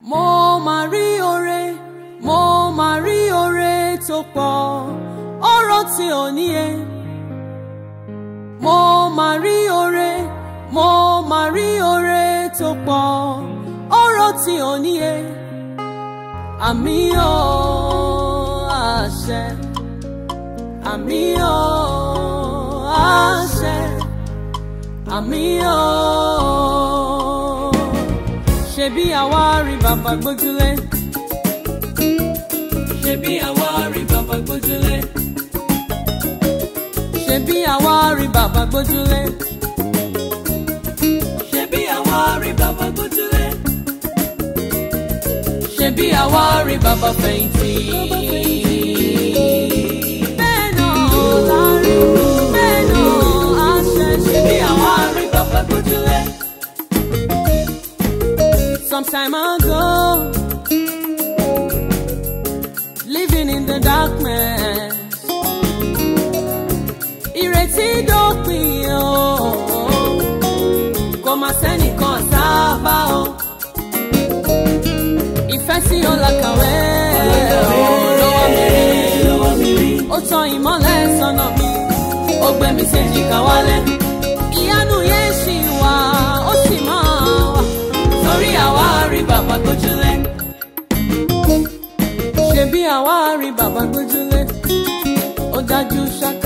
mo máa rí oore mo máa rí oore tó pọ̀ ọ̀rọ̀ tí ò níye mo máa rí oore mo máa rí oore tó pọ̀ ọ̀rọ̀ tí ò níye àmì ò àṣẹ àmì ò àṣẹ àmì ò ṣebí àwa rí bàbá gbójúlé ṣebí àwa rí bàbá gbójúlé ṣebí àwa rí bàbá gbójúlé ṣebí àwa rí bàbá gbójúlé ṣebí àwa rí bàbá fẹ̀yìntì. bẹ́ẹ̀ náà la rí bẹ́ẹ̀ náà a ṣe ṣebí àwa rí bàbá gbójúlé. Some time ago, living in the darkness. Ìrètí dópin o, kò má sẹ́nìkan sábà o. Ìfẹ́ sí ọ̀làkàwé lọ́wọ́ mi rí. Ó tan ìmọ́lẹ̀ sọ́nà mi, ó gbé mi séjìká wálẹ̀. Ìyanu yẹn ṣì wà, ó sì máa wà torí àwa rí bàbá gbójúlé. ṣebí àwa rí bàbá gbójúlé. ó dájú ṣáká.